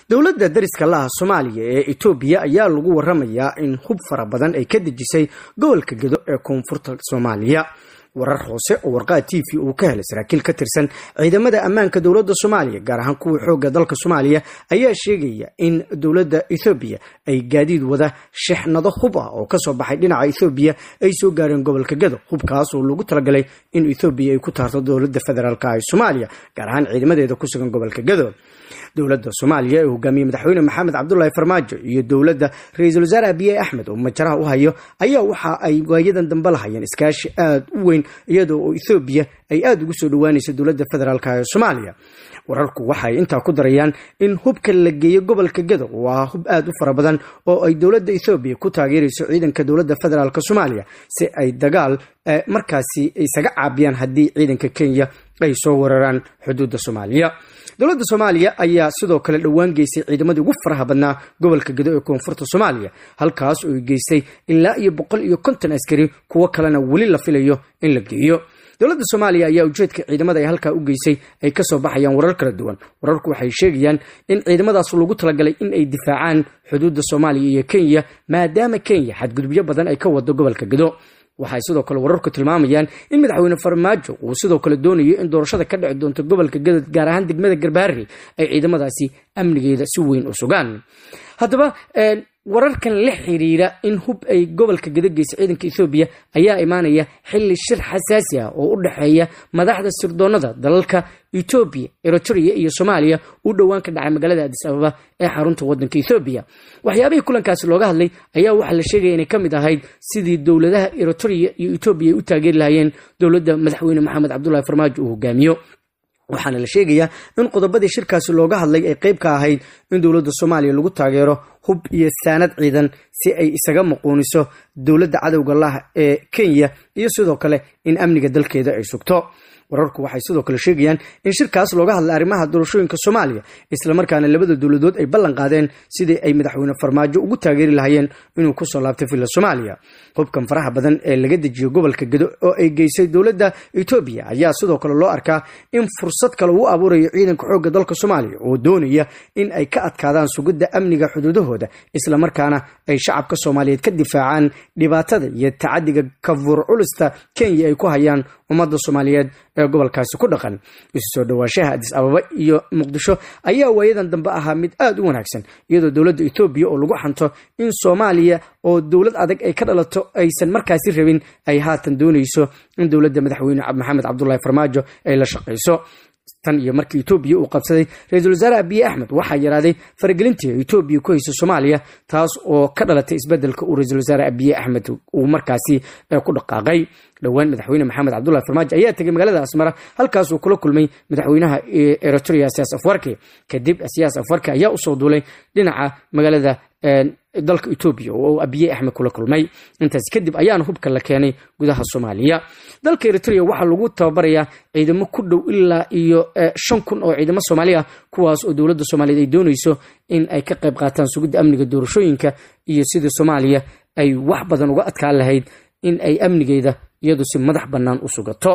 dowladda dariska laha soomaaliya ee etoobiya ayaa lagu waramayaa in hub fara badan ay ka dejisay gobolka gedo ee koonfurta soomaaliya warar hoose oo warqaa t v uu ka helay saraakiil ka tirsan ciidamada ammaanka dowladda soomaaliya gaar ahaan kuwii xoogga dalka soomaaliya ayaa sheegaya in dowladda ethoobiya ay gaadiid wada shexnado hub ah oo kasoo baxay dhinaca ethoobiya ay soo gaareen gobolka gedo hubkaas oo lagu talagalay in ethoobiya ay ku taarto dowladda federaalka ee soomaaliya gaar ahaan ciidamadeeda ku sugan gobolka gedo dowladda soomaaliya ee hogaamiyey madaxweyne maxamed cabdulaahi farmaajo iyo dowladda ra-iisul wasaare abiye axmed oo majaraha u hayo ayaa waxa ay waayadan dambe lahayeen iskaashi aada u weyn iyadoo oo ethoobiya ay aada ugu soo dhowaanayso dowladda federaalk ee soomaaliya wararku waxay intaa ku darayaan in hubka la geeyo gobolka gedo waa hub aada u fara badan oo ay dowladda ethoobiya ku taageerayso ciidanka dowladda federaalk soomaaliya si ay dagaal markaasi isaga caabiyaan haddii ciidanka kenya ay soo weeraraan xuduudda soomaaliya dowladda soomaaliya ayaa sidoo kale dhowaan geysay ciidamadii ugu faraha badnaa gobolka gedo ee koonfurta soomaaliya halkaas oo ay geystay ilaa iyo boqol iyo konton askari kuwo kalena weli la filayo in la geeyo dowladda soomaaliya ayaa ujeedka ciidamada ay halkaa u geysay ay kasoo baxayaan warar kala duwan wararku waxay sheegayaan in ciidamadaas lagu talagalay in ay difaacaan xuduudda soomaaliya iyo kenya maadaama kenya xadgudubyo badan ay ka wado gobolka gedo waxay sidoo kale wararku tilmaamayaan in madaxweyne farmaajo uu sidoo kale doonayo in doorashada ka dhici doonto gobolka gadad gaar ahaan degmada garbaari ay ciidamadaasi amnigeeda si weyn u sugaan haddaba wararkan la xiriira in hub ay gobolka gado geysa ciidanka ethoobiya ayaa imaanaya xili shir xasaasi ah oo u dhexeeya madaxda sirdoonada dalalka etoobiya eritrea iyo soomaaliya uu dhowaan ka dhacay magaalada adis ababa ee xarunta wadanka ethoobiya waxyaabihii kulankaasi looga hadlay ayaa waxaa la sheegaya inay ka mid ahayd sidii dowladaha eritrea iyo etoobiya ay u taageeri lahayeen dowladda madaxweyne maxamed cabdulahi farmaajo uu hogaamiyo waxaana la sheegayaa in qodobadii shirkaasi looga hadlay ay qayb ka ahayd in dowladda soomaaliya lagu taageero hub iyo saanad ciidan si ay isaga muquuniso dowladda cadowga lah ee kenya iyo sidoo kale in amniga dalkeeda ay sugto wararku waxay sidoo kale sheegayaan in shirkaas looga hadlay arrimaha doorashooyinka soomaaliya islamarkaana labada dowladood ay ballan qaadeen sidii ay madaxweyne farmaajo ugu taageeri lahayeen inuu kusoo laabtay villa soomaaliya hubkan faraha badan ee laga dejiyo gobolka gedo oo ay geysay dowladda etoobiya ayaa sidoo kale loo arkaa in fursad kale uu abuurayo ciidanka xoogga dalka soomaaliya oo doonaya in ay ka adkaadaan sugidda amniga xuduudahooda islamarkaana ay shacabka soomaaliyeed ka difaacaan dhibaatada iyo tacadiga kafuur culista kenya ay ku hayaan ummadda soomaaliyeed ee gobolkaasi ku dhaqan isu soo dhowaanshaha adis ababa iyo muqdisho ayaa waayadan dambe ahaa mid aada u wanaagsan iyadoo dowladda etoobiya oo lagu xanto in soomaaliya oo dowlad adag ay ka dhalato aysan markaasi rabin ay haatan doonayso in dowladda madaxweyne maxamed cabdulahi farmaajo ay la shaqayso tan iyo markii etoobiya uu qabsaday ra-iisul wasaare abiye axmed waxaa yaraaday faragelintii etoobiya ku haysa soomaaliya taas oo ka dhalatay isbedelka uu ra-iisul wasaare abiye axmed uu markaasi ku dhaqaaqay dhowaan madaxweyne maxamed cabdulahi farmaajo ayaa tegay magaalada asmara halkaas uu kula kulmay madaxweynaha eritrea siyaas afwarki kadib siyaas afwarki ayaa usoo duulay dhinaca magaalada dalka etoobiya oo abiye axmed kula kulmay intaas kadib ayaana hubka la keenay gudaha soomaaliya dalka eritrea waxaa lagu tababarayaa ciidamo ku dhow ilaa iyo shan kun oo ciidamo soomaali ah kuwaas oo dowladda soomaaliyeed ay doonayso in ay ka qayb qaataan sugidda amniga doorashooyinka iyo sidii soomaaliya ay wax badan uga adkaan lahayd in ay amnigeeda iyadu si madax bannaan u sugato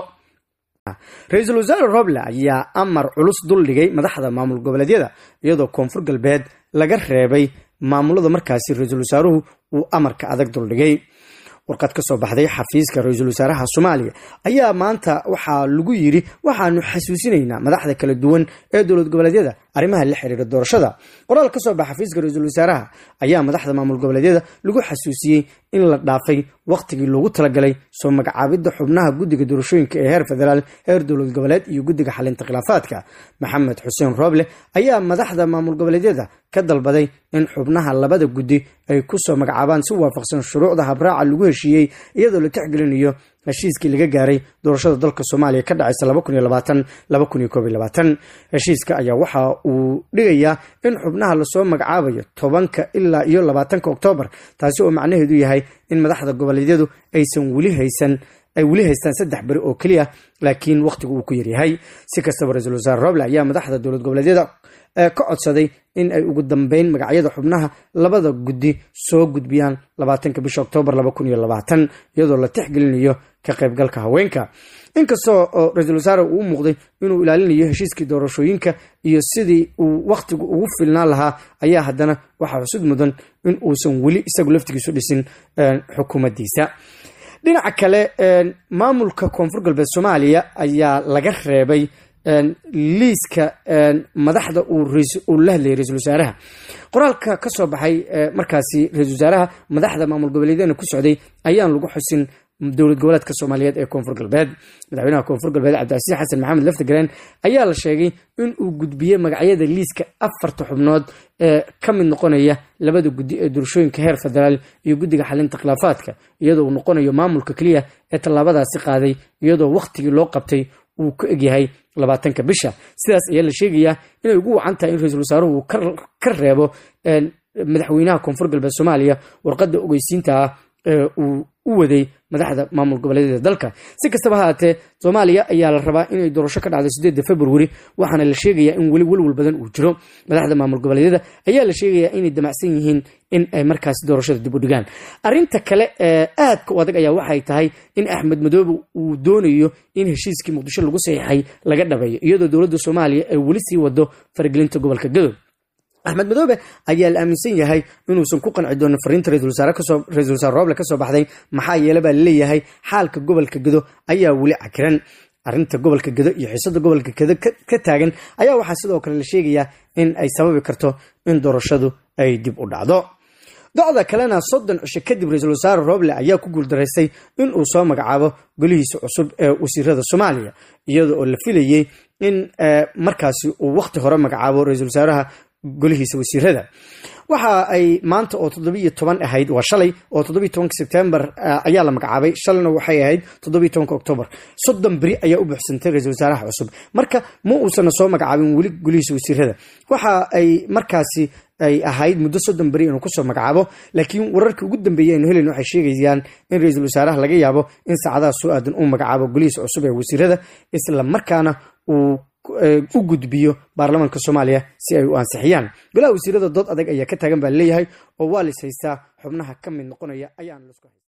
ra-iisul wasaare roble ayaa amar culus duldhigay madaxda maamul goboleedyada iyadoo koonfur galbeed laga reebay maamulada markaasi ra-iisul wasaaruhu uu amarka adag duldhigay warqad ka soo baxday xafiiska ra-iisul wasaaraha soomaaliya ayaa maanta waxaa lagu yidhi waxaanu xasuusinaynaa madaxda kala duwan ee dowlad goboleedyada arrimaha la xiriira doorashada qoraal ka soo baxa xafiiska ra-iisul wasaaraha ayaa madaxda maamul goboleedyada lagu xasuusiyey in la dhaafay wakhtigii loogu talagalay soo magacaabidda xubnaha guddiga doorashooyinka ee heer federaal heer dowlad goboleed iyo guddiga xalinta khilaafaadka maxamed xuseen rooble ayaa madaxda maamul goboleedyada ka dalbaday in xubnaha labada guddi ay kusoo magacaabaan si waafaqsan shuruucda habraaca lagu heshiiyey iyadoo la tixgelinayo heshiiskii laga gaaray doorashada dalka soomaaliya ka dhacaysa heshiiska ayaa waxa uu dhigayaa in xubnaha lasoo magacaabayo tobanka ilaa iyo labaatanka oktoobar taasi oo macnaheedu yahay in madaxda goboleedyadu aysan weli haysan ay weli haystaan saddex beri oo keliya laakiin wakhtigu uu ku yaryahay si kastaba ra-iisul wasaare roble ayaa madaxda dowlad goboleedyada ka codsaday in ay ugu dambeyn magacyada xubnaha labada guddi soo gudbiyaan labaatanka bisha oktoobar laba kun iyo labaatan iyadoo la tixgelinayo ka qaybgalka haweenka inkastoo oo ra-iisul wasaare uu u muuqday inuu ilaalinayo heshiiskii doorashooyinka iyo sidii uu wakhtigu ugu filnaan lahaa ayaa haddana waxaa xusud mudan in uusan weli isagu laftigiisu dhisin xukuumaddiisa dhinaca kale maamulka koonfur galbeed soomaaliya ayaa laga reebay liiska madaxda uu la hadlayay ra-isul wasaaraha qoraalka ka soo baxay markaasi ra-isul wasaaraha madaxda maamul goboleedyana ku socday ayaan lagu xusin dowlad goboleedka soomaaliyeed ee koonfur galbeed madaxweynaha koonfur galbeed cabdicasiis xasan maxamed laftigareen ayaa la sheegay in uu gudbiyey magacyada liiska afarta xubnood ee ka mid noqonaya labada guddi ee doorashooyinka heer federaal iyo guddiga xalinta khilaafaadka iyadoo uu noqonayo maamulka keliya ee tallaabadaasi qaaday iyadoo wakhtigii loo qabtay uu ku egyahay labaatanka bisha sidaas ayaa la sheegayaa inay ugu wacan tahay in ra-iisul wasaaruhu uu ka reebo madaxweynaha koonfur galbeed soomaaliya warqadda ogeysiinta ah ee uu u waday madaxda maamul goboleedyada dalka si kastaba ha haatee soomaaliya ayaa la rabaa inay doorasho ka dhacdo sideedda februari waxaana la sheegayaa in weli welwal badan uu jiro madaxda maamul goboleedyada ayaa la sheegayaa inay damacsan yihiin in ay markaasi doorashada dib u dhigaan arrinta kale ee aadka u adag ayaa waxay tahay in axmed madoobe uu doonayo in heshiiskii muqdisho lagu saxiixay laga dhabeeyo iyadoo dowladda soomaaliya ay weli sii wado faragelinta gobolka gadow axmed madoobe ayaa la aaminsan yahay inuusan ku qanci doonin fariinta ra-isul wasaare rooble ka soo baxday maxaa yeele baa laleeyahay xaalka gobolka gedo ayaa weli cakiran arrinta gobolka gedo iyo xiisada gobolka gedo ka taagan ayaa waxaa sidoo kale la sheegayaa in ay sababi karto in doorashadu ay dib u dhacdo docda kalena soddon cisho kadib ra-iisul wasaare rooble ayaa ku guuldaraystay in uu soo magacaabo golihiisa cusub ee wasiirada soomaaliya iyada oo la filayey in markaasi uu wakhti hore magacaabo ra-iisul wasaaraha golihiisa wasiirada waxa ay maanta oo toddobiiyo toban ahayd waa shalay oo toddobiy tobanka sebtembar ayaa la magacaabay shalayna waxay ahayd toddobiy tobanka oktoobar soddon beri ayaa u buuxsantay ra-iisul wasaaraha cusub marka ma uusana soo magacaabin weli golihiisa wasiirada waxa ay markaasi ay ahayd muddo soddon beri inuu kusoo magacaabo laakiin wararkii ugu dambeeyey aynu helayn waxay sheegayaan in ra-iisul wasaaraha laga yaabo in saacadaha soo aadan uu magacaabo golihiisa cusub ee wasiirada isla markaana uu u gudbiyo baarlamaanka soomaaliya si ay u ansixiyaan golaha wasiirada dood adag ayaa ka taagan baa leeyahay oo waa lis haystaa xubnaha ka mid noqonaya ayaan